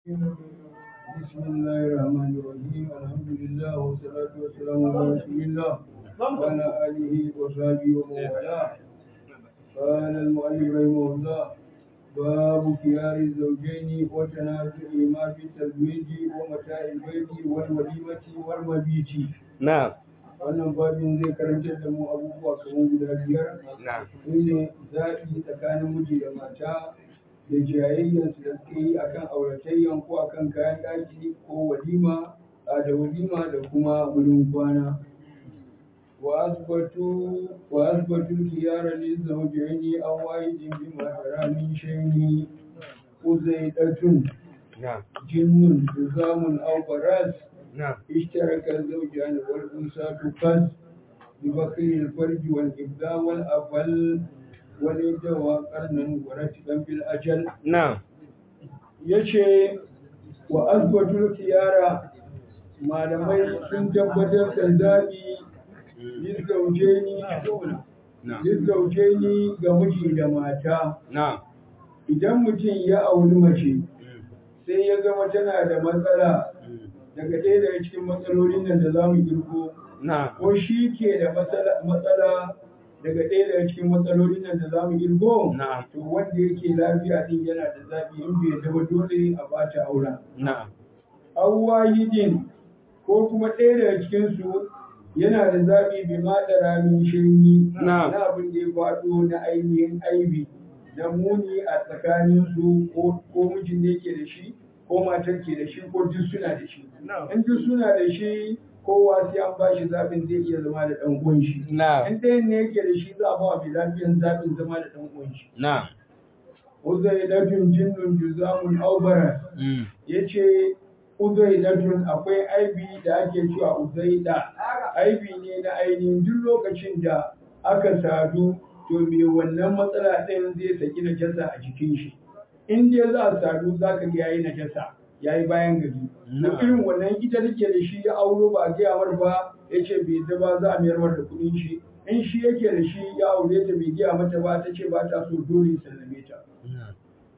بسم الله الرحمن الرحيم الحمد لله والصلاة والسلام على رسول الله وعلى آله وصحبه ومن والاه قال المؤلف رحمه الله باب خيار الزوجين وتنازعهما في التزويج ومتاع البيت والوليمة والمبيت Na'am. wannan babin zai karantar da mu abubuwa kamar guda biyar Na'am. shine zaɓi tsakanin miji da mata da jayayyansu da suke yi akan auratayyan ko akan kayan ɗaki ko walima a da walima da kuma wurin kwana wa asbatu wa asbatu khiyara lil zawjaini aw wahidin bima tara min shayni uzaidatun Na'am. jinnun duzamun aw baras Na'am. اشترك الزوجان والأنثى تقص ببقي الفرج والإبداع والأفل والإد وقرنا ورتبا بالأجل Na'am. yace wa azbatul khiyara malamai sun tabbatar da zaɓi lizzaujeni Na'am. lizzaujeni ga miji da mata Na'am. idan mutum ya auri mace sai ya gama tana da matsala daga ɗaya daga cikin matsalolin nan da za mu girko Na'am. ko shi ke da matsala matsala daga ɗaya daga cikin matsalolin nan da za mu girko Na'am. to wanda yake lafiya din yana da zaɓi in bai zama dole a bata auren Na'am. awwahidin ko kuma ɗaya daga cikin su yana da zaɓi bi ma da ramin shirni Na'am. na abin da ya faɗo na ainihin aibi na muni a tsakanin su ko ko mijin da yake da shi ko matar ke da shi ko duk suna da shi in duk suna da shi kowa sai an ba shi zaɓin zai iya zama da ɗan uwan shi Na'am. in ɗayan ne yake da shi za a ba wa mai lafiyan zaɓin zama da ɗan uwan shi Na'am. uzaidatun jinnun juzamun aubara Mm. ya ce uzaidatun akwai aibi da ake cewa uzaida aibi ne na ainihin duk lokacin da aka sadu to me wannan matsala ɗin zai saki najasa a jikin shi in dai za a sadu za ka ga yayi najasa yayi bayan gari Na'am. to irin wannan ita take da shi ya auro ba a gaya mar ba ya ce bai da ba za a mayar mar da kuɗin shi in shi yake da shi ya aure ta bai gaya mata ba ta ce ba ta so dole sallame ta Na'am.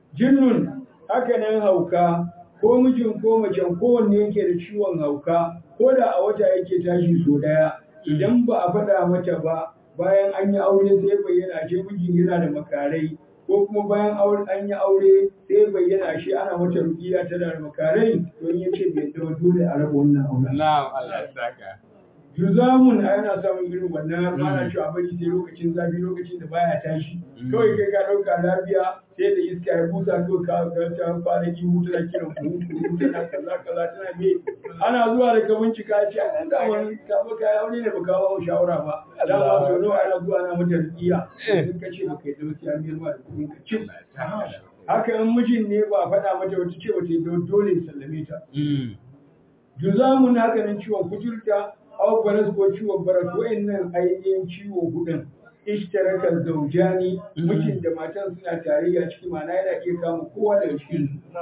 jinnun haka nan hauka ko mijin ko macen kowanne yake da ciwon hauka ko da a wata yake tashi so daya idan ba a faɗa mata ba bayan an yi aure sai bayyana ce mijin yana da makarai ko kuma bayan aure an yi aure sai bayyana shi ana mata rukiya tana da makarai to in yace bai zama dole a raba wannan auren Na'am. Allah ya saka. Juzamun a yana samun irin wannan ana cewa bari sai lokacin zafi lokacin da baya tashi. Kawai kai ka ɗauka lafiya sai da iska ya busa ko ka ga ta fara ki hutu da kiran ku hutu tana kaza kaza tana me ana zuwa da ka bincika ya ce a ɗan daman ka ba ka aure ne ba ka ba mu shawara ba. Da ba so nawa ana zuwa ana mata rikiya. Sun ka ce ba kai da wasu yan biyar da kuɗin ka cin. Haka in mijin ne ba a faɗa mata wata ce wata dole sallame ta. Mm. Juzamun haka nan ciwon kuturta, aw baras ko ciwon baras wa'annan ainihin ciwo hudun. Ishtaraka zaujani mijin da matan suna tarayya ciki mana yana iya kama kowa daga cikin su.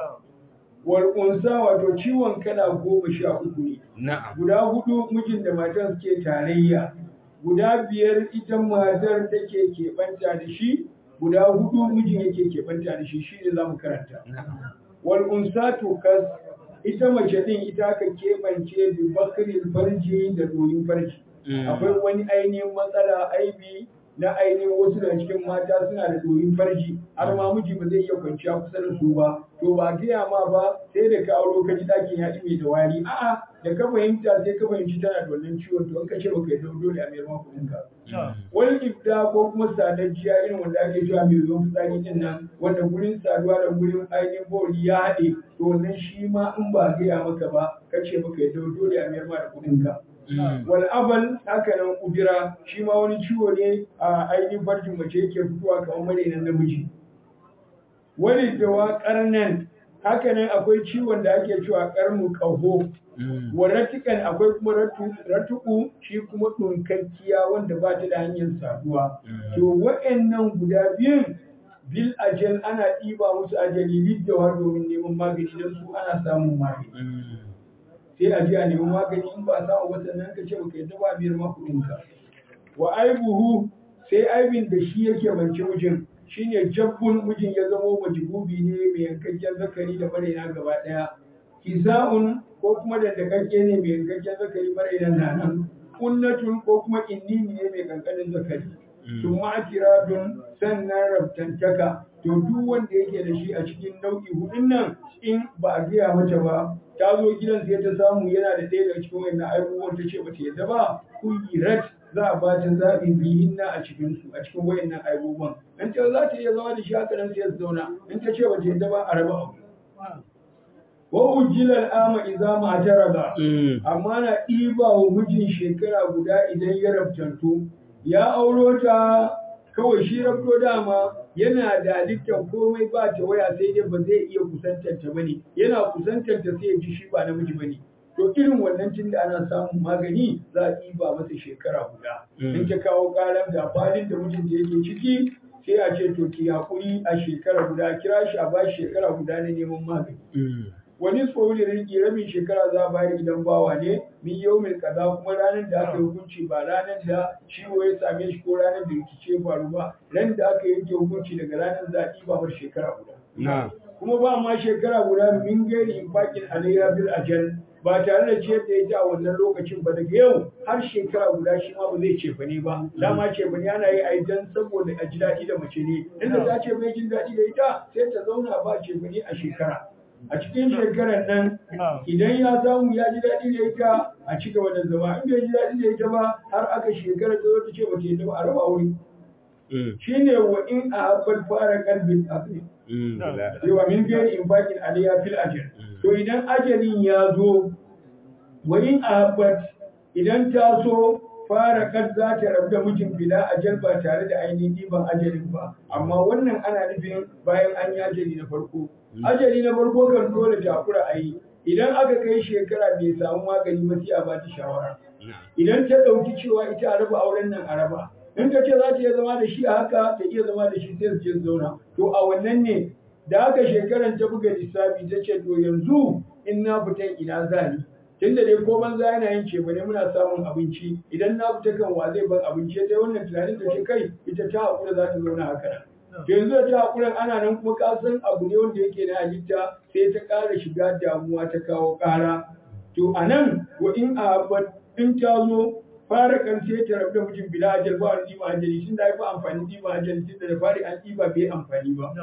Wal unsa wato ciwon kala goma sha uku ne. Na'am. Guda hudu mijin da matan suke tarayya. Guda biyar ita matar take keɓanta da shi. Guda hudu mijin yake keɓanta da shi shi ne za mu karanta. Na'am. wal unsa tukas ita mace din ita aka keɓance bi bakril farji da doyin farji Mm. akwai wani ainihin matsala aibi na ainihin wasu daga cikin mata suna da doyin farji har ma miji ba zai iya kwanciya kusa da su ba to ba gaya ma ba sai da ka auro ka ji ɗakin ya mai da wari a'a da ka fahimta sai ka fahimci tana da wannan ciwon to in ka ce baka yi dole a mayar ma kuɗin ka wani ibda ko kuma sadajjiya irin wanda ake cewa mai ruwan fitsari din nan wanda gurin saduwa da gurin ainihin bori ya haɗe to wannan shi ma in ba gaya maka ba ka ce baka yi dole a mayar ma da kuɗin ka Mm. wal abal haka nan kudura shi ma wani ciwo ne a ainihin farjin mace yake fitowa kamar marainan namiji wani dawa karnan haka nan akwai ciwon da ake cewa karnu kaho Mm. waratikan akwai kuma ratu- ratuku shi kuma ɗunkakkiya wanda ba ta da hanyar saduwa Mm. to wa'annan guda biyun bil ajal ana ɗiba musu ajali liddawa domin neman magani don su ana samun magani Mm. sai a je a nemi magani in ba a samu ba sannan ka ce baka yadda ba biyar ma kuɗinka wa aibuhu sai aibin da shi yake bance mijin shine jabbun mijin ya zamo majbubi ne mai yankakken zakari da maraina gaba daya kisa'un ko kuma da dakakke ne mai yankakken zakari maraina na nan kunnatun ko kuma innini ne mai kankanin zakari sun ma'akiradun sannan rabtantaka to duk wanda yake da shi a cikin nau'i hudun nan in ba a gaya mata ba ta zo gidan sai ta samu yana da ɗaya daga cikin wannan abubuwan ta ce ba ta yadda ba kuyirat za a bata zaɓi biyin na a cikin su a cikin wayannan abubuwan in ta za ta iya zama da shi haka nan sai ta zauna in ta ce ba ta yadda ba a raba abu wa ujilal ama idza ma jaraba amma na ɗiba wa mijin shekara guda idan ya rabtanto ya auro ta kawai shi rabto dama yana da halittar komai ba ta waya sai dai ba zai iya kusantar ta bane yana kusantar ta sai ya ji shi ba namiji bane to irin wannan tun da ana samun magani za a ɗiba masa shekara guda in ta kawo ƙaran da falin da mijin da yake ciki sai a ce to ki haƙuri a shekara guda kira shi a ba shekara guda na neman magani wani tsohon rinki rabin shekara za a bayar idan bawa ne min yaumin kaza kuma ranar da aka yi hukunci ba ranar da ciwo ya same shi ko ranar da rikice faru ba ran da aka yanke hukunci daga ranar za a ɗiba mar shekara guda kuma ba ma shekara guda min gairi infakin alayya bil ajal ba tare da ciyar da ita a wannan lokacin ba daga yau har shekara guda shi ma ba zai cefa ne ba dama cefa ne ana yi a dan saboda a ji daɗi da mace ne inda ta ce bai jin daɗi da ita sai ta zauna ba cefa ne a shekara a cikin shekarar nan idan ya samu ya ji daɗi da ita a ci gaba da zama in bai ji daɗi da ita ba har aka shekara ta zo ta ce ba ta yi ba a raba wuri shine wa in a habbar fara kalbin afi cewa min biyar in bakin aliyya fil ajal to idan ajalin ya zo wa in a habbar idan ta so fara kan za ta rabu da mijin bila ajal ba tare da ainihin ɗiban ajalin ba amma wannan ana nufin bayan an yi ajali na farko ajali na farko kan dole takura a yi idan aka kai shekara bai samu magani ba sai a ba ta shawara idan ta ɗauki cewa ita a raba auren nan a raba in ta ce za ta iya zama da shi a haka ta iya zama da shi sai su je zauna to a wannan ne da haka shekaran ta buga lissafi ta ce to yanzu in na fita ina zani tunda dai ko banza yana yin ce bane muna samun abinci idan na fita kan wa zai ban abinci sai wannan tunanin ta ce kai ita ta hakura za ta zauna haka to yanzu da ta hakuran ana nan kuma ka san abu ne wanda yake na halitta sai ta ƙara shiga damuwa ta kawo ƙara to a nan wa in a in ta zo fara kan sai ta rabu da mijin bila ajal ba wani ɗiba ajali tun da ya fi amfani ɗiba ajali tun da da fari an ɗiba bai amfani ba.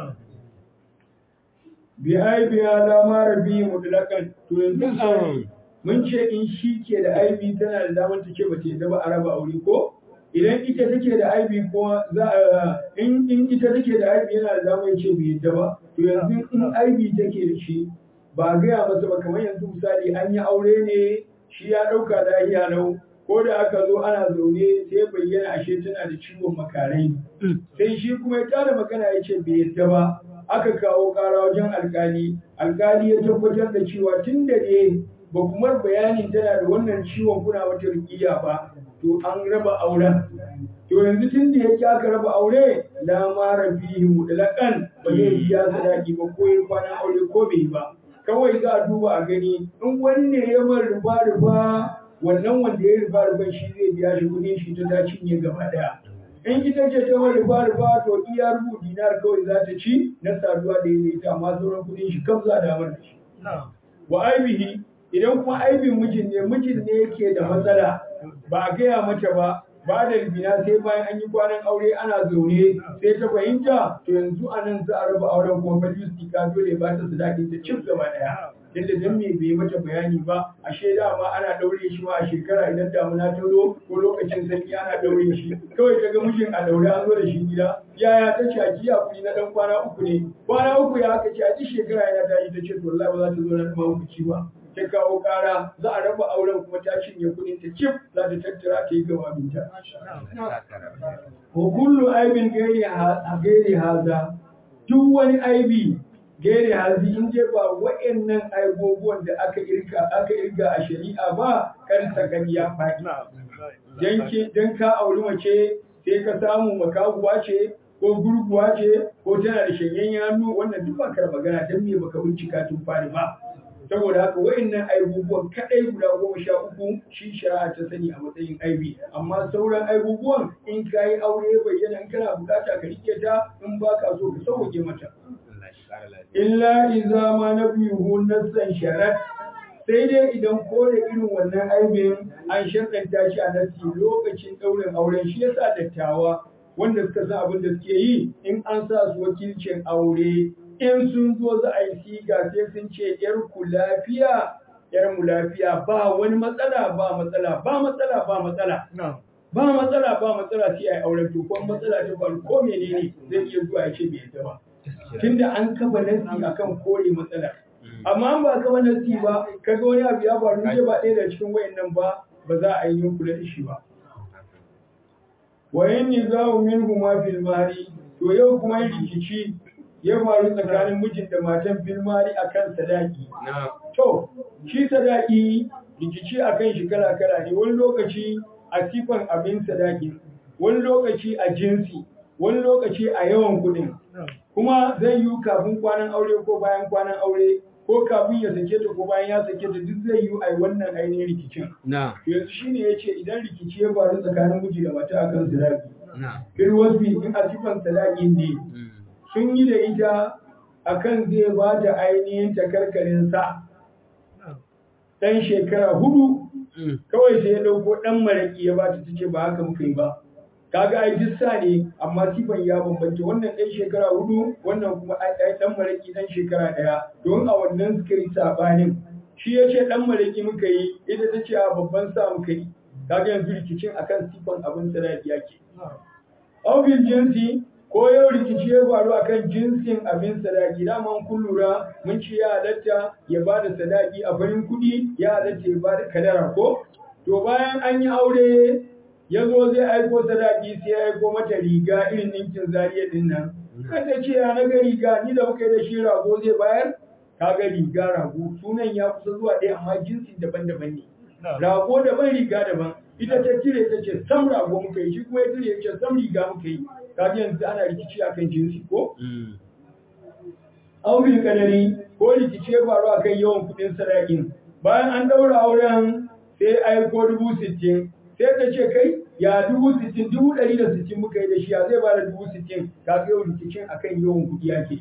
Bi aibi ya lama rabi mutlakan to yanzu mun ce in shi ke da aibi tana da damar ta ce ba ta yadda ba a raba aure ko idan ita take da aibi ko za in in ita take da aibi yana da damar ce bai yadda ba to yanzu in aibi take da shi ba gaya masa ba kamar yanzu misali an yi aure ne shi ya ɗauka da iya lau ko da aka zo ana zaune sai bayyana ashe tana da ciwon makarai sai shi kuma ya tada magana ya ce bai yadda ba aka kawo kara wajen alkali alkali ya tabbatar da cewa tun da ne ba kuma bayanin tana da wannan ciwon kuna wata rikiya ba to an raba auren to yanzu tun da yake aka raba aure la mara fihi mutlaqan ba zai biya sadaki ba ko yin kwanan aure ko bai ba kawai za a duba a gani in wanne ya mar rufa rufa wannan wanda ya rufa rufa shi zai biya shi kudin shi ta ta cinye gaba daya in ita ce ta wani rufa rufa to iya rubu dinar kawai za ta ci na saduwa da ya ita amma sauran kudin shi kam za a damar da shi wa aibihi idan kuma aibin mijin ne mijin ne yake da matsala ba a gaya mata ba ba da ribina sai bayan an yi kwanan aure ana zaune sai ta fahimta to yanzu a nan za a raba auren kuma falis ka dole ba ta sadaki ta cif gaba daya yadda dan me bai mata bayani ba a shaida ma ana daure shi ma a shekara idan damuna ta zo ko lokacin sanyi ana daure shi kawai ta ga mijin a daure an zo da shi gida yaya ta ce a jiya kuɗi na dan kwana uku ne kwana uku ya aka ce a ji shekara yana tashi ta ce to wallahi ba za ta zo na ma uku ba ta kawo kara za a raba auren kuma ta cinye kuɗin ta cif za ta tattara ta yi gawabinta. Wa kullu aibin gairi haza duk wani aibi gairi hazi in dai ba wa'annan aibobuwan da aka irka aka irga a shari'a ba kan sakan ya faɗi. Dan ka auri mace sai ka samu makaguwa ce ko gurguwa ce ko tana da shanyen hannu wannan duk ba kar magana dan me baka bincika tun fari ba. saboda haka wa'annan aibubuwan kadai guda goma sha uku shi shari'a ta sani a matsayin aibi amma sauran aibubuwan in ka yi aure bayyana in kana bukata ka rike ta in ba ka so ka sauke mata illa iza ma na biyuhu nassan sharat sai dai idan kore irin wannan aibin an sharɗanta shi a nasi lokacin ɗaurin auren shi yasa dattawa wanda suka san abin da suke yi in an sa su wakilcin aure in sun zo za a yi siga sai sun ce yar ku lafiya yar mu lafiya ba wani matsala ba matsala ba matsala ba matsala ba matsala ba matsala sai a yi auren to kuma matsala ta faru ko menene zai iya zuwa ya ce bai yadda ba tunda an kafa nasi akan kore matsala amma an ba kafa nasi ba kaga wani abu ya faru sai ba ɗaya da cikin wayannan ba ba za a yi kula da shi ba wa yin nizamu minhu ma fil mari to yau kuma rikici ya faru tsakanin mijin da matan fil mari akan sadaki to shi sadaki rikici akan shi kala kala ne wani lokaci a sifan abin sadaki wani lokaci a jinsi wani lokaci a yawan kuɗin kuma zai yi kafin kwanan aure ko bayan kwanan aure ko kafin ya sake ta ko bayan ya sake ta duk zai yi a wannan ainihin rikicin. Yanzu shi ne ya ce idan rikici ya faru tsakanin miji da mata akan sadaki. Fil wasfi in a sifan sadaki ne sun yi da ita akan zai ba ta ainihin takarkarin sa ɗan shekara hudu kawai sai ya ɗauko ɗan maraƙi ya ba ta ce ba haka muka yi ba. kaga ai duk sa ne amma sifan ya bambanta wannan ɗan shekara hudu wannan kuma ai ɗan maraki ɗan shekara ɗaya don a wannan suka yi sabanin shi ya ce ɗan maraki muka yi ita ta ce a babban sa muka yi kaga yanzu rikicin akan sifan abin sadaki yake Aufin jinsi ko yau rikici ya faru akan jinsin abin sadaki dama kun lura mun ce ya halatta ya ba da sadaki a farin kuɗi ya halatta ya ba da kadara ko to bayan an yi aure ya zo zai aiko sadaki sai ya aiko mata riga irin ninkin zariya din nan kada ce ya na ga riga ni da muka yi da shi rago zai bayar kaga riga rago sunan ya kusa zuwa ɗaya amma jinsi daban-daban ne rago daban riga daban ita ta cire ta ce sam rago muka yi shi kuma ya cire ya ce sam riga muka yi kaga yanzu ana rikici akan jinsi ko Aubil kadari ko rikici ya faru akan yawan kuɗin sadakin bayan an ɗaura auren sai aiko dubu sittin sai ta ce kai ya dubu sittin dubu ɗari da sittin muka yi da shi ya zai ba da dubu sittin ka ga yau rikicin akan yawan kuɗi yake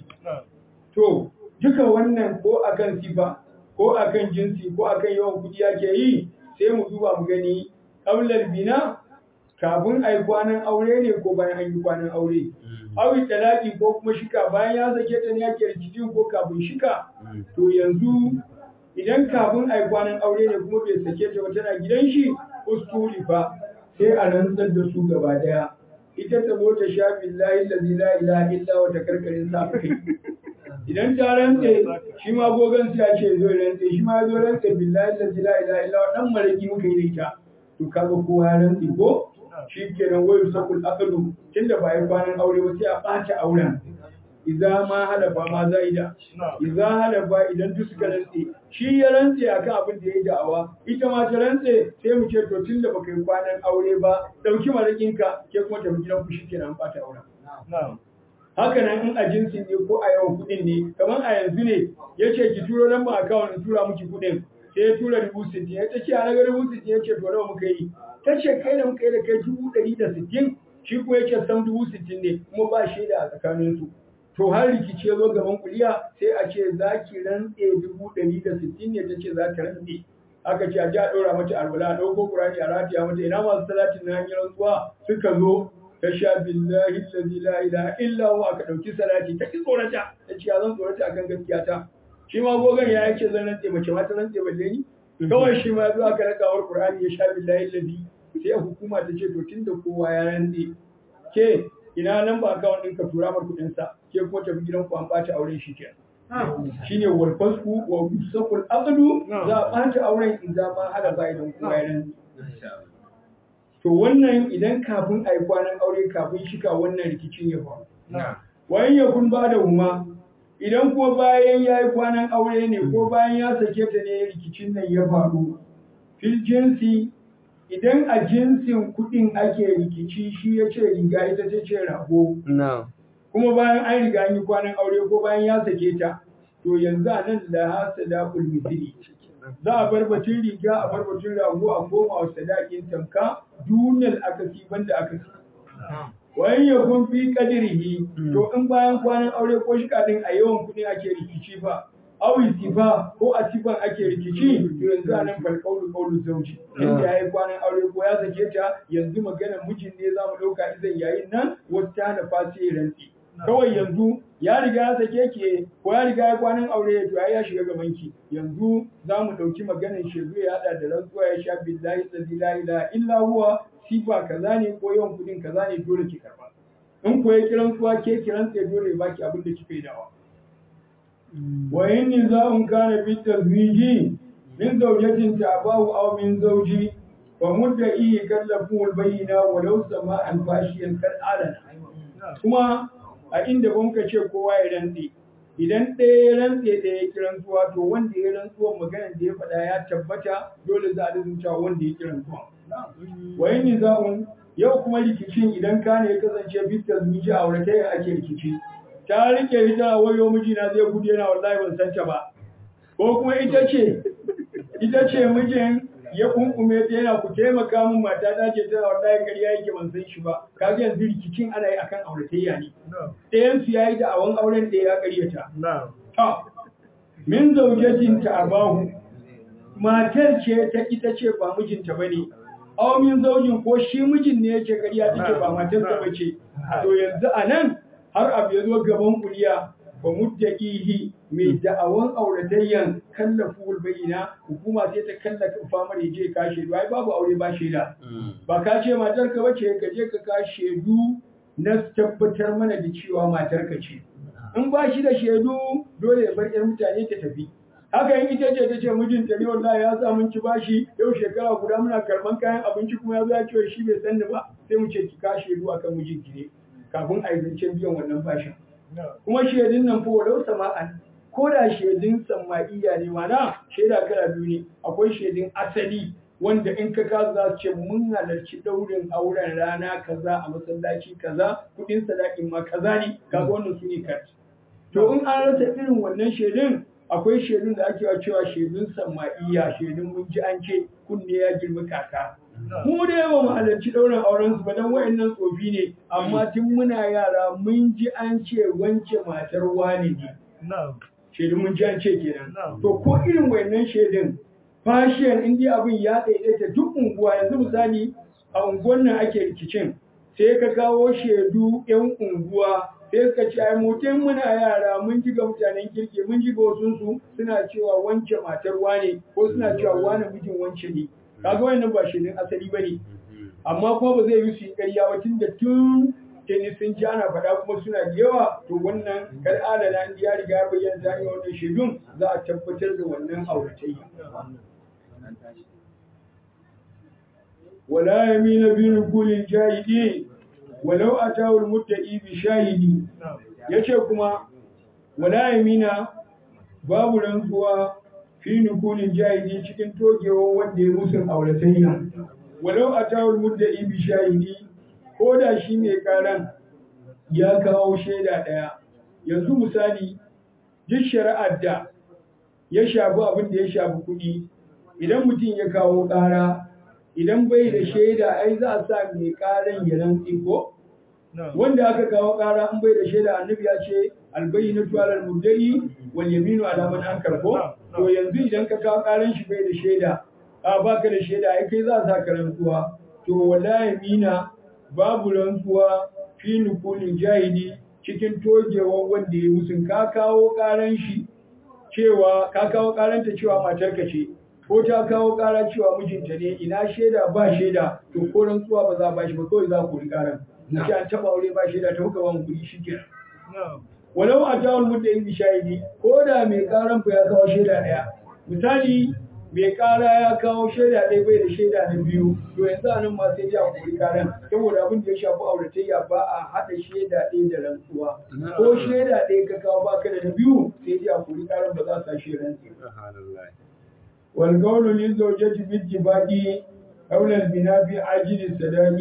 to duka wannan ko akan sifa ko akan jinsi ko akan yawan kuɗi yake yi sai mu duba mu gani ƙaular bina kafin a yi kwanan aure ne ko bayan an yi kwanan aure awi talaki ko kuma shika bayan ya sake ta ne yake rikicin ko kafin shika to yanzu idan kafin a yi kwanan aure ne kuma bai sake ta ba tana gidan shi ustuli fa sai a rantsar da su gaba daya ita ta zo ta sha billahi allazi la ilaha illa wa ta karkarin sa kai idan ta rantse shi ma gogon sai ya ce zo rantse shi ma zo rantse billahi allazi la ilaha illa wa dan maraki muka yi da ita to kaga kowa ya rantse ko shi kenan wayu sakul aqlu tunda ba yi kwanan aure ba sai a ɓaci auren idza ma halafa ma zaida idza halafa idan duk suka rantse shi ya rantse akan abin da ya da'awa ita ma ta rantse sai mu ce to tunda baka yi kwanan aure ba dauki marakin ka ke kuma tafi gidan ku shikenan bata auren haka nan in a jinsin ne ko a yawan kuɗin ne kamar a yanzu ne ya ce ki turo nan ba akawun in tura miki kuɗin sai ya tura dubu sittin ya ta ce a naga dubu sittin ya ce to nawa muka yi ta ce kai da muka yi da kai dubu ɗari da sittin shi kuma ya ce sam dubu sittin ne kuma ba shaida a tsakaninsu to har rikici ya zo gaban kuliya sai a ce za ki rantse dubu ɗari da sittin ne ta ce za ta rantse aka ce a ji a ɗora mata alwala a ɗauko ƙurani a rataya mata ina masu talatin na hanyar rantsuwa suka zo ta sha billahi allazi la ilaha illa huwa aka ɗauki salati ta ki tsorata ta ce ya zan tsorata akan gaskiya ta shi ma gogon ya yake zan rantse mace ma ta rantse balle ni kawai shi ma ya zo aka rakawar ƙur'ani ya sha billahi allazi sai hukuma ta ce to tunda kowa ya rantse ke ina nan ba akawun ɗinka tura mar kuɗinsa ke kuma tafi gidan ku an ɓata auren shi kenan shine wal fasku wa yusaqul aqdu za a ɓata auren idan ma hada ba idan kowa ya rantse to wannan idan kafin a yi kwanan aure kafin shika wannan rikicin ya faru wayan ya kun ba da huma idan kuma bayan ya yi kwanan aure ne ko bayan ya sake ta ne rikicin nan ya faru fil jinsi idan a jinsin kuɗin ake rikici shi ya ce riga ita ta ce rago kuma bayan an riga an yi kwanan aure ko bayan ya sake ta to yanzu a nan la hasadaqul misli za a bar batun riga a bar batun rago a koma wa sadakin tamka dunal akasi banda akasi wayan ya kun fi kadirihi to in bayan kwanan aure ko shi kadin a yawan kuɗi ake rikici fa awi sifa ko a sifan ake rikici to yanzu a nan falkaulu kaulu zauji inda ya yi kwanan aure ko ya sake ta yanzu maganar mijin ne za mu ɗauka izan yayin nan wata hana fasi rantsi kawai yanzu ya riga ya sake ke ko ya riga ya kwanan aure to ya shiga gaban ki yanzu za mu ɗauki maganar shezu ya haɗa da rantsuwa ya sha billahi la ilaha illa huwa sifa kaza ne ko yawan kudin kaza ne dole ki karba in ko ya kiran kuwa ke kiran sai dole ya baki abin da kika yi dawa wa in niza'un kana bi tazwiji min zawjatin ta'abahu aw min zawji fa mudda'i kallafu al-bayyina walau sama'an fashiyan kal alana kuma a inda ban ka ce kowa ya rantse idan ɗaya ya rantse da ya kiran zuwa to wanda ya rantsuwa maganar da ya faɗa ya tabbata dole za a rubuta wanda ya kiran zuwa wayin niza'un yau kuma rikicin idan ka ne ya kasance bitar miji a wurin tayin ake rikici ta rike ita wayo mijina zai gudu yana wallahi ban san ta ba ko kuma ita ce ita ce mijin ya kunkume ta yana ku taimaka min mata ta ce tana wallahi ƙarya yake ban san shi ba kaga yanzu rikicin ana yi akan auratayya ne ɗayan su yayi da awan auren da ya ƙaryata ta min zaujatin ta abahu matar ce ta ita ce ba mijinta bane aw min zaujin ko shi mijin ne yake ƙarya take ba matarsa bace to yanzu anan har abu ya zo gaban kuliya ba muddaqihi mai da'awan auratayyan kallafu bayyina hukuma sai ta kallafa famar ya je ka shedu ai babu aure ba shaida ba ka ce matar ka bace ka je ka ka shedu na tabbatar mana da cewa matar ka ce in ba shi da shedu dole ya bar 'yar mutane ta tafi haka in ita ce ta ce mijinta ne wallahi ya sa mun ci bashi yau shekara guda muna karban kayan abinci kuma ya zo ya ce shi bai sanni ba sai mu ce ki ka shedu akan mijinki ne kafin a yi zancen biyan wannan bashin kuma shaidun nan fa walau sama'an ko da shaidun sama'iyya ne mana shaida kala biyu ne akwai shaidun asali wanda in ka kaza za su ce mun halarci daurin auren rana kaza a masallaci kaza kudin sadakin ma kaza ne kaga wannan su ne kat to in an rasa irin wannan shaidun akwai shaidun da ake cewa shaidun sama'iyya shaidun mun ji an ce kunne ya girma kaka mu da yawa mu halarci ɗaurin auren su ba dan wayannan tsofi ne amma tun muna yara mun ji an ce wance matar wani ne shaidun mun ji an ce kenan to ko irin wayannan shaidun fashiyan in dai abin ya daidaita duk unguwa yanzu misali a unguwan nan ake rikicin sai ka kawo shaidu yan unguwa sai suka ce ai mutum muna yara mun ji ga mutanen kirki mun ji ga wasu su suna cewa wance matar wane ko suna cewa wane mijin wance ne kaga wannan ba shirin asali bane amma kuma ba zai yi su yi ƙarya ba tun da tun tuni sun ji ana faɗa kuma suna da yawa to wannan kar adana in ya riga ya bayyana ta hanyar wannan shaidun za a tabbatar da wannan auratayya wala yamina bi nukulin jahidi walau atawul muttaqi bi shahidi yace kuma wala yamina babu rantsuwa fi nukunin jahidi cikin togewa wanda ya musun auratayya walau a tawul muddai bi shahidi ko da shi mai karan ya kawo shaida ɗaya yanzu misali duk shari'ar da ya shafi abin da ya shafi kuɗi idan mutum ya kawo ƙara idan bai da shaida ai za a sa mai ƙaran ya rantsi ko wanda aka kawo ƙara an bai da shaida annabi ya ce albayyinatu alal muddai wal yaminu ala man ankar ko to yanzu idan ka kawo ƙaran shi bai da shaida a baka da shaida ai kai za a sa ka rantsuwa to wala yamina babu rantsuwa fi nukulin jahili cikin togewan wanda ya musun ka kawo ƙaran shi cewa ka kawo ƙaranta cewa matarka ce ko ta kawo ƙara cewa mijinta ne ina shaida ba shaida to ko rantsuwa ba za a bashi ba kawai za ku ri ƙaran na ce an taɓa aure ba shaida ta muka ba mu kuɗi shi kenan walau a tawul mutta yin shahidi ko da mai ƙaran ku ya kawo shaida ɗaya misali mai ƙara ya kawo shaida ɗaya bai da shaida na biyu to yanzu a nan ma sai ya kuri ƙaran saboda abin da ya shafi auratayya ba a haɗa shaida ɗaya da rantsuwa ko shaida ɗaya ka kawo baka da na biyu sai ya kuri ƙaran ba za a sa shi rantsuwa والقول للزوجة بالاتفاق قول البناء في عاجل الصداق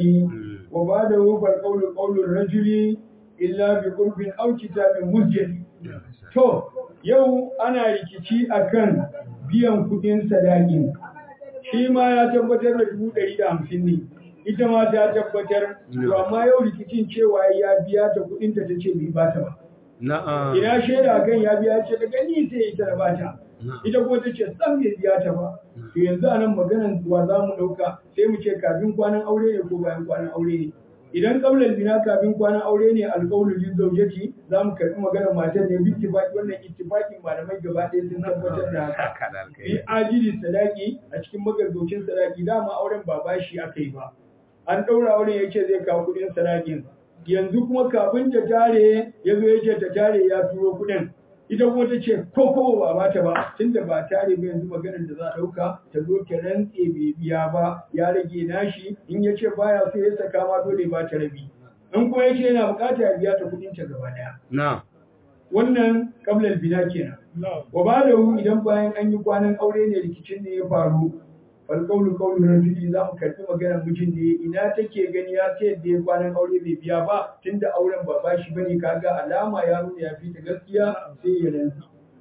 وبعده فالقول قول الرجل إلا بقرب أو كتاب مسجد To, yau ana rikici akan biyan kuɗin sadakin. Shi ma ya tabbatar da dubu ɗari da hamsin ne, ita ma ta tabbatar, to amma yau rikicin cewa ya biya ta kuɗinta ta ce bai bata ba. Na'am. Ina shaida kan ya biya ce daga ni sai ita da bata. Ita kuma ta ce san bai biya ta ba. To yanzu a nan maganan wa za mu ɗauka sai mu ce kafin kwanan aure ne ko bayan kwanan aure ne. Idan kablar bina kafin kwanan aure ne alƙawlu lil zawjati za mu karɓi maganar matar ne bi ittifaqi wannan ittifaqin malamai gaba ɗaya sun tabbatar da haka. Haka da Bi alkai. ajili sadaki a cikin magaggaucin sadaki dama auren ba bashi aka yi ba. An ɗaura auren ya ce zai kawo kuɗin sadakin. Yanzu kuma kafin ta tare ya zo ya ce ta tare ya turo kuɗin. Ita kuma ta ce ko ko ba bata ba tunda ba tare ba yanzu maganar da za a ɗauka ta zo ta rantse bai biya ba ya rage nashi in ya ce baya so ya saka ma dole ba ta rabi. In kuma ya ce yana bukata ya biya ta kuɗin ta gaba ɗaya. Na'am. Wannan kablal bina kenan. wa ba da idan bayan an yi kwanan aure ne rikicin ne ya faru fal qawlu qawlu rajuli za mu karbi maganar mijin ne ina take gani ya ce da ya kwanan aure bai biya ba tunda auren ba bashi bane kaga alama ya nuna ya fita gaskiya sai ya rantsi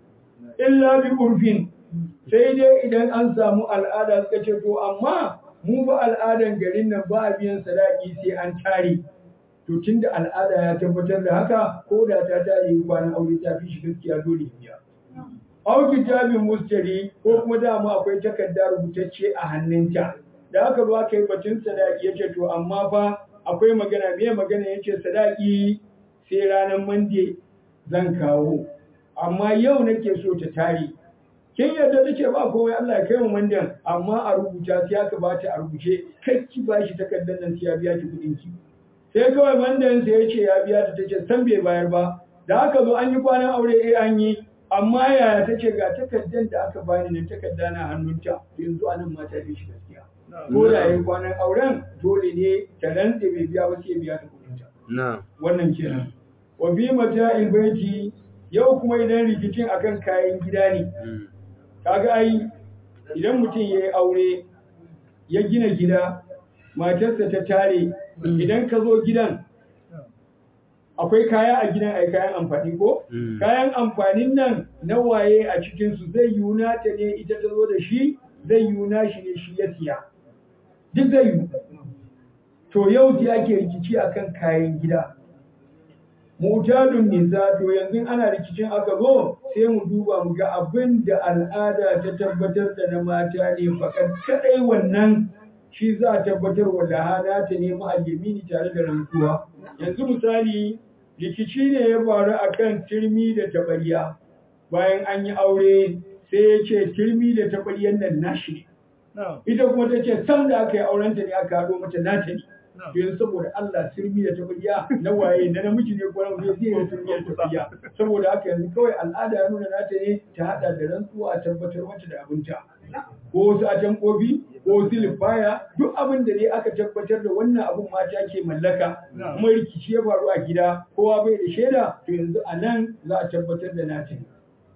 illa bi urfin sai dai idan an samu al'ada suka ce to amma mu ba al'adan garin nan ba a biyan sadaki sai an tare to tunda al'ada ya tabbatar da haka ko da ta tare kwanan aure ta fi shi gaskiya dole ya biya Au kitabin mustari ko kuma dama akwai takarda rubutacce a hannunta. Da aka zo aka yi batun sadaki ya ce to amma fa akwai magana me magana ya ce sadaki sai ranar mande zan kawo. Amma yau nake so ta tare. Kin yadda ta ce ba komai Allah ya kai mu mandan amma a rubuta sai aka ba ta a rubuce kai ki ba shi takardar nan sai ya biya ki kuɗin ki. Sai kawai mandan sai ya ce ya biya ta ta ce san bai bayar ba. Da aka zo an yi kwanan aure eh an yi amma yaya ta ce ga takardar da aka bani nan takarda na hannunta yanzu anan mata bi shi gaskiya ko da yayin kwanan auren dole ne ta rantse bai biya ba sai ya biya ta kudinta Na'am. wannan kenan wa bi mata'il baiti yau kuma idan rikicin akan kayan gida ne Mm. kaga ai idan mutum ya yi aure ya gina gida matarsa ta tare idan ka zo gidan akwai kaya a gidan ai kayan amfani ko Mm. kayan amfanin nan na waye a cikinsu zai yuna ta ne ita ta zo da shi zai yuna shi ne shi ya siya duk zai yi to yau sai ake rikici akan kayan gida mutadun nisa to yanzu ana rikicin aka zo sai mu duba mu ga abin da al'ada ta tabbatar da na mata ne fakat kadai wannan shi za a tabbatar wa lahana ta nemi alyamini tare da rantsuwa yanzu misali rikici ne ya faru akan turmi da tabariya bayan an yi aure sai ya ce turmi da tabaryan nan nashi ne ita kuma ta ce sam da aka yi aurenta ne aka haɗo mata nata ne yanzu saboda Allah turmi da tabarya na waye na namiji ne ko na mace zai yi turmi da tabarya saboda haka yanzu kawai al'ada ya nuna nata ne ta haɗa da rantsuwa a tabbatar mata da abinta ko wasu atan kofi ko wasu lifaya duk abin da dai aka tabbatar da wannan abin mata ke mallaka kuma rikici ya faru a gida kowa bai da shaida to yanzu a nan za a tabbatar da nata ne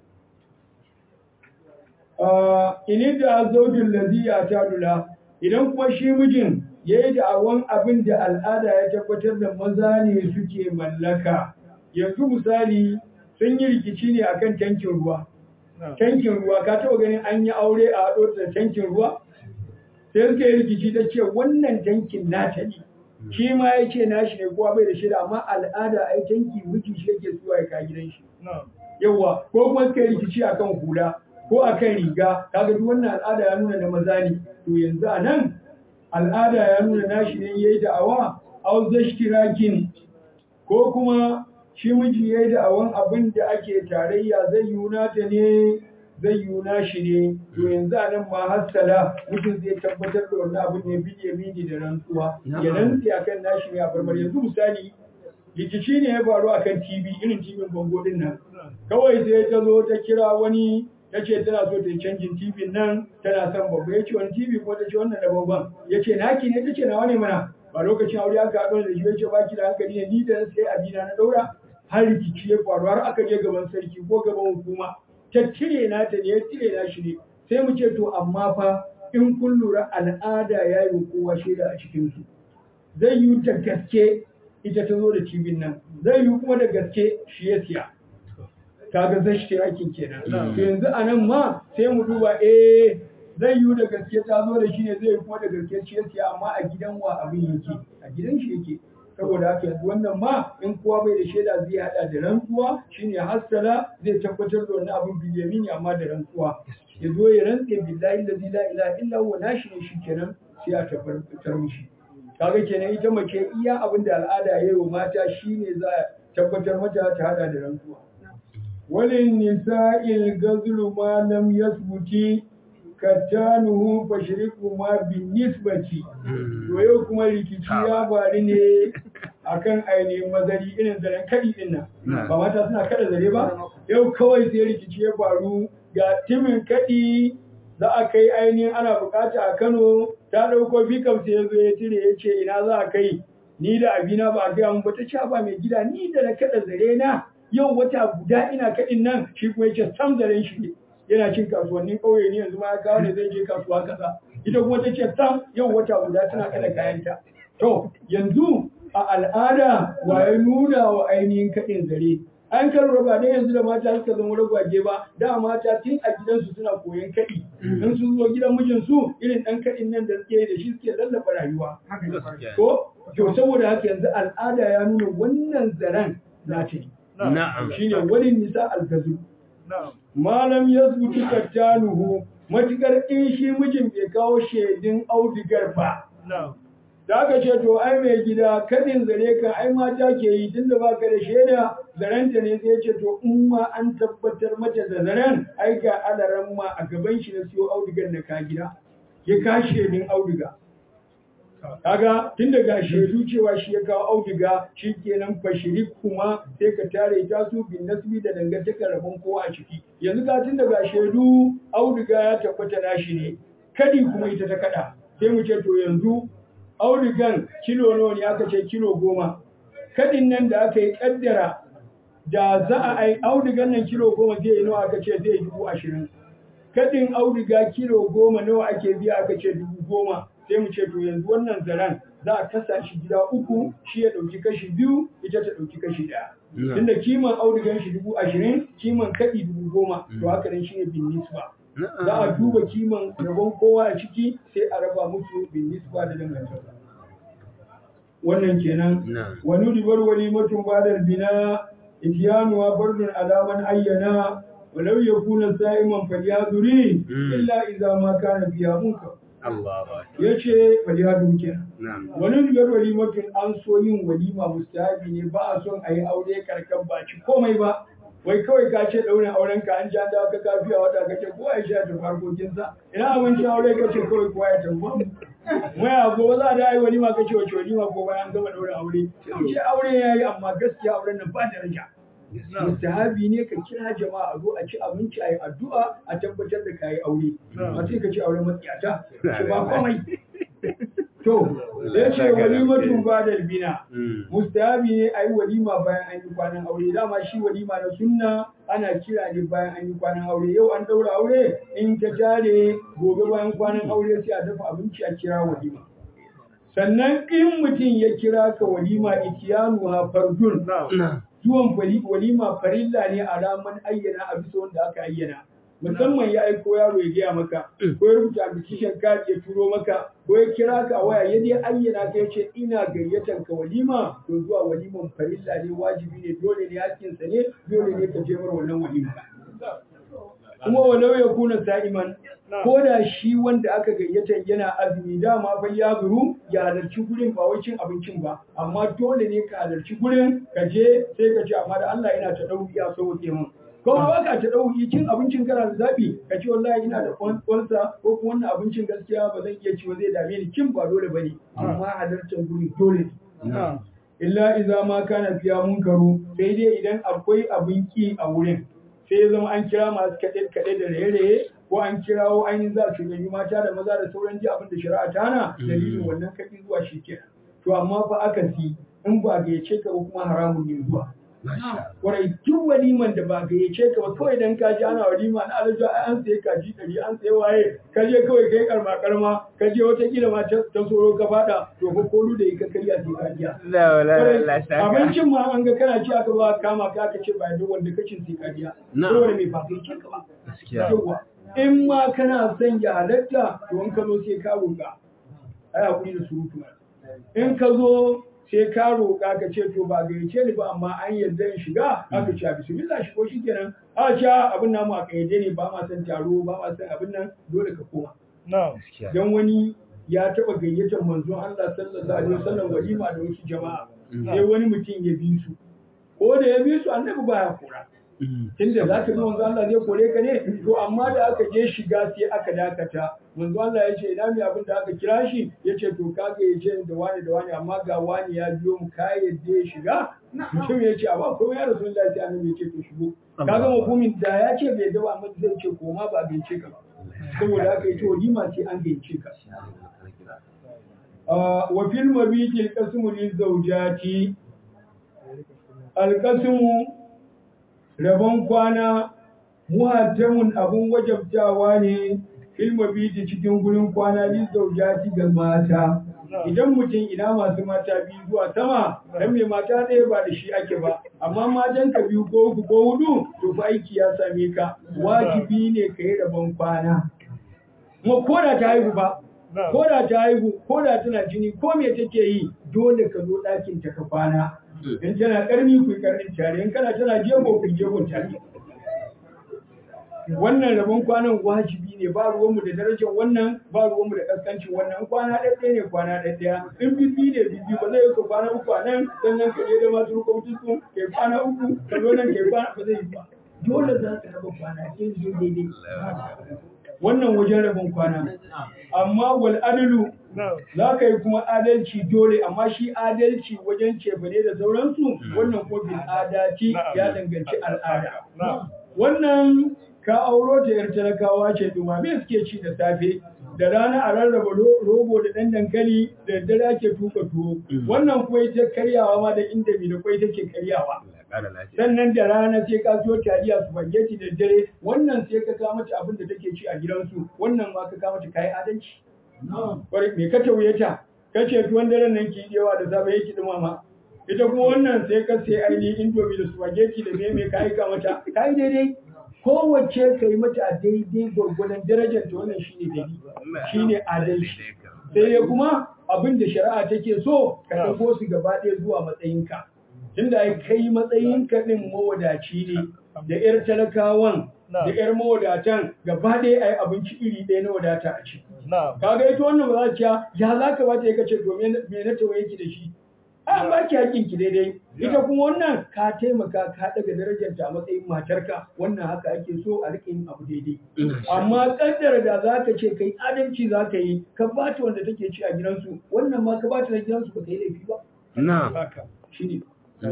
ini da zaujin laziya ta dula idan kuma shi mijin ya yi da'awan abin da al'ada ya tabbatar da maza ne suke mallaka yanzu misali sun yi rikici ne akan tankin ruwa tankin ruwa ka taɓa ganin an yi aure a haɗo da tankin ruwa sai suka yi rikici ta ce wannan tankin nata ne shi ma ya ce nashi ne kowa bai da shida amma al'ada ai tanki miji shi yake zuwa ya ka gidan shi yawa ko kuma suka yi rikici akan hula ko akan riga kaga duk wannan al'ada ya nuna na maza ne to yanzu a nan al'ada ya nuna nashi ne yayi da'awa au zashtirakin ko kuma shi miji yayi da'awan abin da ake tarayya zai yuna ta ne zai yuna shi ne to yanzu a nan ma hassala mutum zai tabbatar da wannan abin ne bidiye bidi da rantsuwa ya rantsi akan nashi ne a barbar yanzu misali rikici ne ya faru akan TV irin TV bango din nan kawai sai ta zo ta kira wani ta ce tana so ta yi canjin TV nan tana son babba ya ce wani TV ko ta ce wannan da babban ya ce naki ne ta ce nawa ne mana ba lokacin aure aka haɗu da shi ya ce baki da hankali ne ni da sai abina na ɗaura har rikici ya faru har aka je gaban sarki ko gaban hukuma ta cire na ta ne ya cire na shi ne sai mu ce to amma fa in kun lura al'ada ya yi kowa shaida a cikinsu zai yi ta gaske ita ta zo da cibin nan zai yi kuma da gaske shi ya siya kaga zai shi aikin kenan to yanzu a nan ma sai mu duba eh zai yiwu da gaske ta zo da shi ne zai kuma da gaske shi yake amma a gidan wa abin yake a gidan shi yake saboda haka yanzu wannan ma in kowa bai da shaida zai hada da rantsuwa shine hassala zai tabbatar da wannan abin bilyamini amma da rantsuwa ya zo ya rantse billahi allazi la ilaha illa huwa nashi ne shikenan sai a tabbatar mishi kaga kenan ita mace iya abin da al'ada ya yi wa mata shine za a tabbatar mata ta hada da rantsuwa walin nisa'il gazlu ma lam yasbuti katanuhu fashriku ma bin nisbati to yau kuma rikici ya faru ne akan ainihin mazari irin zaren kadi din nan ba mata suna kada zare ba yau kawai sai rikici ya faru ga timin kadi za a kai ainihin ana bukata a Kano ta dauko bikam sai ya zo ya tire ya ce ina za a kai ni da abina ba a gaya mun ba ta ce ba mai gida ni da na kada zare na yau wata guda ina kadin nan shi kuma ya ce sam zaren shi ne yana cin kasuwannin ƙauye ne yanzu ma ya kawo ne zai je kasuwa kaza ita kuma ta ce sam yau wata guda tana kada kayanta to yanzu a al'ada waye nuna wa ainihin kaɗin zare an kan raba ne yanzu da mata suka zama ragwaje ba da mata tun a gidansu suna koyon kaɗi in sun zo gidan mijinsu irin ɗan kaɗin nan da suke da shi suke lallaba rayuwa ko to saboda haka yanzu al'ada ya nuna wannan zaren na ta Na'am. shine wani nisa algazu malam ya zuci kattanuhu matukar in shi mijin bai kawo shaidin audigar ba da aka ce to ai mai gida kadin zare kan ai mata ke yi tunda baka da shaida zarenta ne sai ce to in ma an tabbatar mata da zaren ai ga alaran ma a gaban shi na siyo audigar na ka gida ya ka shaidin audiga kaga tun daga shaidu cewa shi ya kawo audiga shi kenan fashiri kuma sai ka tare ta su bin nasbi da dangantakar rabon kowa a ciki yanzu ka tun daga shaidu audiga ya tabbata nashi ne kadi kuma ita ta kada sai mu ce to yanzu audigan kilo nawa ne aka ce kilo goma kadin nan da aka yi kaddara da za a ai audigan nan kilo goma zai yi nawa aka ce zai yi dubu ashirin kadin audiga kilo goma nawa ake biya aka ce dubu goma sai mu ce to yanzu wannan zaren za a kasa shi gida uku shi ya ɗauki kashi biyu ita ta ɗauki kashi ɗaya tunda kiman audigan shi dubu ashirin kiman kaɗi dubu goma to haka nan shi ne bin nisba za a duba kiman rabon kowa a ciki sai a raba musu bin nisba da dangantaka wannan kenan wani ribar wani mutum badar bina itiyanuwa bardun alaman ayyana walau yakuna sa'iman falyaduri illa idza ma kana biya munkar ya ce waliyadu kenan wani rigar walimatun an so yin walima mustahabi ne ba a son a yi aure karkan ba ci komai ba wai kawai ka ce ɗaurin auren ka an ja da ka kafiya wata ka ce kowa ya sha tafi harkokinsa ina abincin aure ka ce kawai kowa ya tafi mai a gobe za a da yi walima ka ce wace walima ko bayan gama ɗaurin aure sai ce aure ya yi amma gaskiya auren nan ba daraja mustahabi ne ka kira jama'a a zo a ci abinci a yi addu'a a tabbatar da ka yi aure a sai ka ci auren matsiyata ce ba komai to ya ce walimatun ba da bina mustahabi ne a yi walima bayan an yi kwanan aure dama shi walima na sunna ana kira ne bayan an yi kwanan aure yau an daura aure in ta tare gobe bayan kwanan aure sai a dafa abinci a kira walima sannan in mutum ya kira ka walima itiyanu ha fardun zuwan walima farilla ne a raman ayyana a bisa wanda aka ayyana musamman ya aiko yaro ya gaya maka ko ya rubuta application card ya turo maka ko ya kira ka a waya ya dai ayyana ka yace ina gayyatan ka walima to zuwa waliman farilla ne wajibi ne dole ne hakkinsa ne dole ne ka je mar wannan walima kuma walau ya kuna sa'iman ko da shi wanda aka gayyata yana azumi dama fa ya zuru ya halarci gurin ba wai cin abincin ba amma dole ne ka halarci gurin ka je sai ka ce amma da Allah yana ta dauki ya so ke mun ko ba ka ta dauki cin abincin kana da zabi ka ce wallahi ina da kwansa ko kuma wannan abincin gaskiya ba zan iya ci ba zai dame ni kin ba dole bane amma halartar gurin dole ne illa idza ma kana fiya munkaru sai dai idan akwai abin ki a wurin sai zama an kira masu kaɗe-kaɗe da raye-raye ko an kirawo ainihin za su gani mata da maza da sauran ji abin da shari'a ta hana dalilin wannan kaɗi zuwa shi kenan to amma fa aka si in ba ga yace ka ba kuma haramun ne zuwa Kwarai duk waliman da ba gayyace ka ba kawai dan ka ji ana walima na alaji an sai kaji ɗari an sai waye ka je kawai kai karma karma ka je wata kila ma ta soro ka fada to ko kolu da ka karya sai ka biya. La wala la shaka. Abincin ma an ga kana ci aka ba kama ka aka ce ba duk wanda ka cin sai ka biya. Saboda me ba gayyace ka ba. Gaskiya. Yawwa in ma kana son ya halatta to in ka zo sai ka roƙa. Ai hakuri da surutu. In ka zo sai ka roƙa ka ce to ba gayyace ni ba amma an yarda in shiga aka ce bismillah shi ko shikenan a ce abin namu a kayyade ne ba ma san taro ba ma san abin nan dole ka koma Gaskiya. dan wani ya taba gayyatar manzon Allah sallallahu alaihi wasallam walima da wasu jama'a sai wani mutum ya bi su ko da ya bi su annabi baya kora tunda za ka bi manzo Allah zai kore ka ne to amma da aka je shiga sai aka dakata manzo Allah ya ce ina mai abin da aka kira shi ya ce to kaga ya ce da wani da wani amma ga wani ya biyo mu ka yadda ya shiga mutum ya ce amma ko ya rasu Allah sai annabi ya ce to shigo kaga mafumin da ya ce bai da ba amma zai ce koma ba bai ce ka ba saboda haka yace walima ce an gayyace ka wa fil mabitil qasmu lil zawjati al qasmu rabon kwana muhattamun abun wajabtawa ne filma biti cikin gurin kwana lil zawjati ga mata idan mutum ina masu mata biyu zuwa sama dan mai mata ɗaya ba da shi ake ba amma matan ka biyu ko uku ko hudu to fa aiki ya same ka wajibi ne ka yi rabon kwana kuma ko da ta haihu ba ko da ta haihu ko da tana jini ko me take yi dole ka zo ɗakin ta ka kwana in tana ƙarni ku ƙarnin tare in kana tana jego ku jegon tare wannan rabon kwanan wajibi ne ba ruwanmu da darajar wannan ba ruwanmu da kaskancin wannan kwana ɗaya ne kwana ɗaya in bibi ne bibi ba zai ka kwana uku a nan sannan ka je da masu rukwamcin su kai kwana uku ka zo nan kai kwana ba zai yi ba dole za ka raba kwana in zo daidai wannan wajen rabon kwana amma wal adalu za ka yi kuma adalci dole amma shi adalci wajen cefane da sauransu wannan ko bil adati ya danganci al'ada wannan ka auro ta yar talakawa ce dumame suke ci da safe da rana a rarraba rogo da ɗan dankali da daddare ake tuka tuwo wannan kuma ita karyawa ma da inda da kwai take karyawa sannan da rana sai ka siyo taliya spaghetti da dare wannan sai ka kawo mata abin da take ci a gidansu wannan ma ka kawo mata kayi adalci kwarai me ka tauye ta ka ce tuwon daren nan ki yawa da safe yake dumama ita kuma wannan sai ka sai ainihin indomi da spaghetti da me me ka aika mata kayi daidai kowace ka yi mata a daidai gwargwadon darajar ta wannan shine daidai shine adalci sai ya kuma abin da shari'a take so ka ɗago su gaba ɗaya zuwa matsayinka tunda ai kai matsayinka ɗin mawadaci ne da 'yar talakawan da 'yar mawadatan gaba ɗaya ai abinci iri ɗaya na wadata a ci kaga ita wannan ba za ta ya za ka bata ya kace to me na tawaye ki da shi an ba ki hakin ki daidai ita kuma wannan ka taimaka ka daga darajar ta a matsayin matarka wannan haka ake so a rike yin abu daidai amma kaddara da za ka ce kai adalci za ka yi ka ba ta wanda take ci a gidansu wannan ma ka ba ta na gidansu ba ka yi laifi ba na haka shine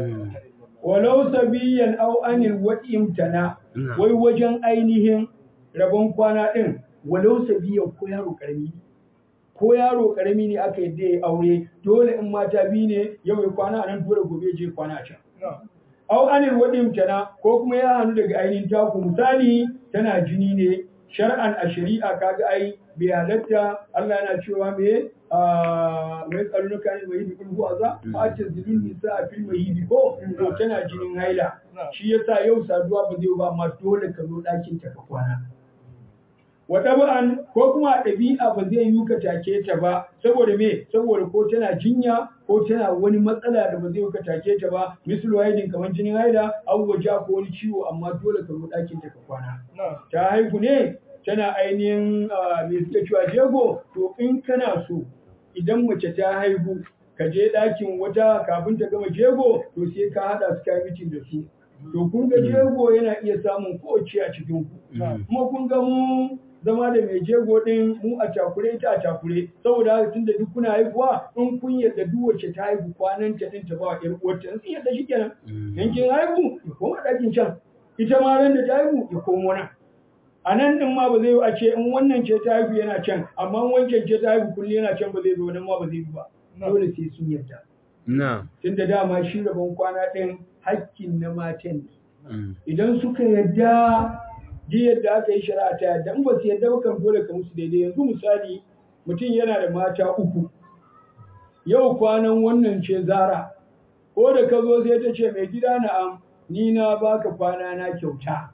walau sabiyan aw anil imtana wai wajen ainihin rabon kwana din walau sabiyan ko yaro karami ko yaro karami ne aka yadda ya aure dole in mata biyu ne yau ya kwana a nan dole gobe je kwana a can. Au anil waɗin tana ko kuma ya hannu daga ainihin taku misali tana jini ne shar'an a shari'a kaga ai bai halatta Allah yana cewa me mai tsarunuka ne mai hidi kulhu aza a ce zilin nisa a fil mai hidi ko to tana jinin haila shi yasa yau saduwa ba zai ba amma dole ka zo ɗakin ta ka kwana. wata ba'an ko kuma ɗabi'a ba zai yi ka take ta ba saboda me saboda ko tana jinya ko tana wani matsala da ba zai yi ka take ta ba misal wahidin kamar jinin haida an waja ko wani ciwo amma dole ka zo ɗakin ta ka kwana ta haihu ne tana ainihin me suke cewa jego to in kana so idan mace ta haihu ka je ɗakin wata kafin ta gama jego to sai ka haɗa su kai mitin da su to kun ga jego yana iya samun kowace a cikin ku kuma kun ga mu zama da mai jego din mu a cakure ita a cakure saboda haka tunda duk kuna haihuwa in kun yadda duk wacce ta haihu kwanan ta din ta ba wa ƴar uwarta in sun yadda shikenan in kin haihu ya koma ɗakin can ita ma ran da ta haihu ya komo nan a nan din ma ba zai yi a ce in wannan ce ta haihu yana can amma wancan ce ta haihu kullum yana can ba zai zo nan ma ba zai yi ba dole sai sun yadda Na'am. tunda dama shi rabon kwana ɗin hakkin na matan ne Mm. idan suka yadda ji yadda aka yi shari'a ta yadda in ba su yadda ba kan dole ka musu daidai yanzu misali mutum yana da mata uku yau kwanan wannan ce zara ko da ka zo sai ta ce mai gida na'am ni na baka kwana na kyauta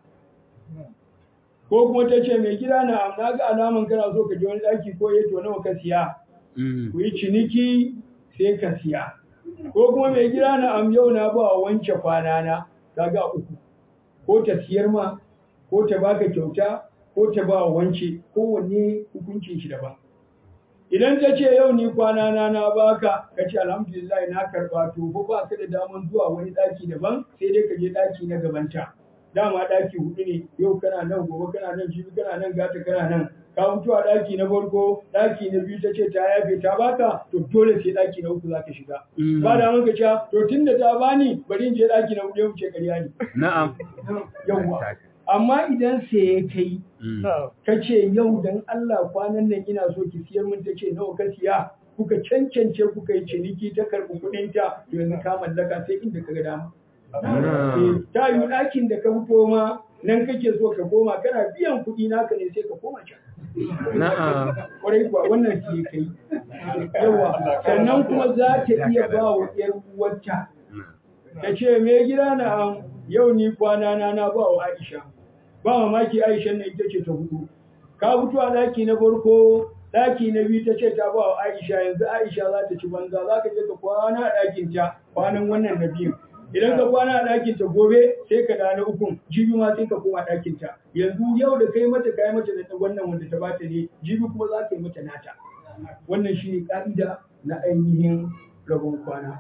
ko kuma ta ce mai gida na'am na ga alaman kana so ka je wani ɗaki ko ya to nawa ka siya Mm. ku yi ciniki sai ka siya ko kuma mai gida na am yau na ba wance kwana na kaga uku ko ta siyar ma ko ta baka kyauta ko ta ba wance kowanne hukuncin shi daban idan ta ce yau ni kwana na na baka ka ce alhamdulillah na karba to ko ba ka da daman zuwa wani daki daban sai dai ka je daki na gabanta dama daki hudu ne yau kana nan gobe kana nan jibi kana nan gata kana nan ka mutu a daki na farko daki na biyu ta ce ta yafe ta baka to dole sai daki na uku zaka shiga Mm. ba da maka cewa to tunda ta bani bari in je daki na hudu ya wuce ƙarya ne Na'am. yawwa amma idan sai ya kai Mm. ka ce yau dan Allah kwanan nan ina so ki siyar min ta ce nawa ka siya kuka cancance kuka yi ciniki ta karɓi kuɗin ta to yanzu ka mallaka sai inda ka ga dama Na'am. Eh, ta yi ɗakin da ka fito ma nan kake so ka koma kana biyan kuɗi naka ne sai ka koma can Na'am. kwarai kuwa wannan ke kai yawa sannan kuma za ta iya ba wa ƴar uwarta ta ce me gida na am yau ni kwana na na ba wa Aisha ba mamaki Aisha ne ita ce ta hudu ka fito a daki na farko daki na biyu ta ce ta ba wa Aisha yanzu Aisha za ta ci banza za ka je ka kwana a ɗakin ta kwanan wannan na biyun idan ka kwana a ɗakin ta gobe sai ka da na ukun jibi ma sai ka koma ɗakin ta yanzu yau da kai mata kai mata da wannan wanda ta bata ne jibi kuma za ka yi mata nata wannan shine ka'ida na ainihin rabon kwana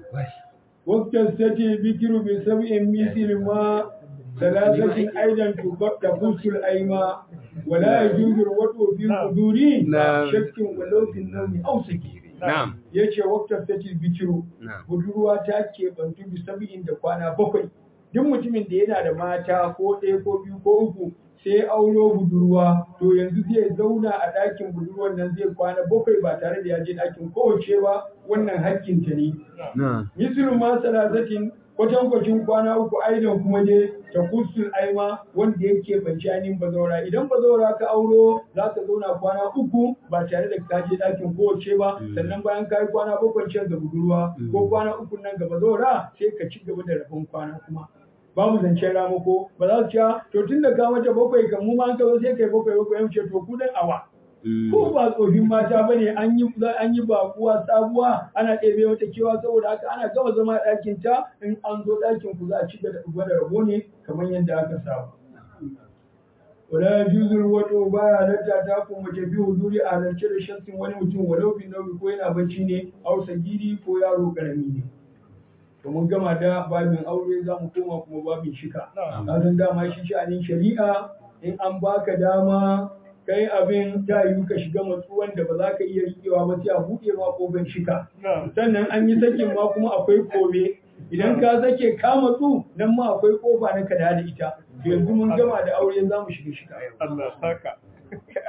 وقت الستي بكر بسبع مثل ما ثلاثة أيضا تخص الأيماء ولا يجوز الوضع في القدور نعم. شك ولو في النوم أو سكير Na'am. yace waqtar sati bikiru Na'am. budurwa ta ke bantu bi sab'in da kwana bakwai duk mutumin da yana da mata ko ɗaya ko biyu ko uku sai auro budurwa to yanzu zai zauna a ɗakin budurwan nan zai kwana bakwai ba tare da ya je ɗakin kowace ba wannan hakkinta ne Na'am. mislu ma salasatin kwatankwacin kwana uku aidan kuma dai ta kusul aima wanda yake bajanin bazaura idan bazaura ka auro za ka zauna kwana uku ba tare da ka je ɗakin kowace ba sannan bayan ka yi kwana bakwai can ga budurwa ko kwana uku nan ga bazaura sai ka ci gaba da rabon kwana kuma babu zancen ramako ba za su ce to tun da ka mata bakwai kan mu ma an ka zo sai kai bakwai bakwai mu ce to ku dan awa Mm. ko ba tsofin mata bane an yi an yi bakuwa sabuwa ana ɗebe mata kewa saboda haka ana gama zama a ɗakin ta in an zo ɗakin ku za a ci gaba da rabo ne kamar yadda aka saba wala yajuzul wato baya halatta ta ku mace bi huzuri a halarce da shakkin wani mutum walau bi nauyi ko yana bacci ne au sagiri ko yaro karami ne to mun gama da babin aure za mu koma kuma babin shika ka san dama shi sha'anin shari'a in an baka dama kai abin ta yiwu ka shiga matsuwan da ba za ka iya riƙewa ba sai a buɗe ma ƙofar shika sannan an yi sakin ma kuma akwai kome idan ka sake ka matsu nan ma akwai ƙofa na kada da ita yanzu mun gama da aure za mu shiga shika yau Allah saka.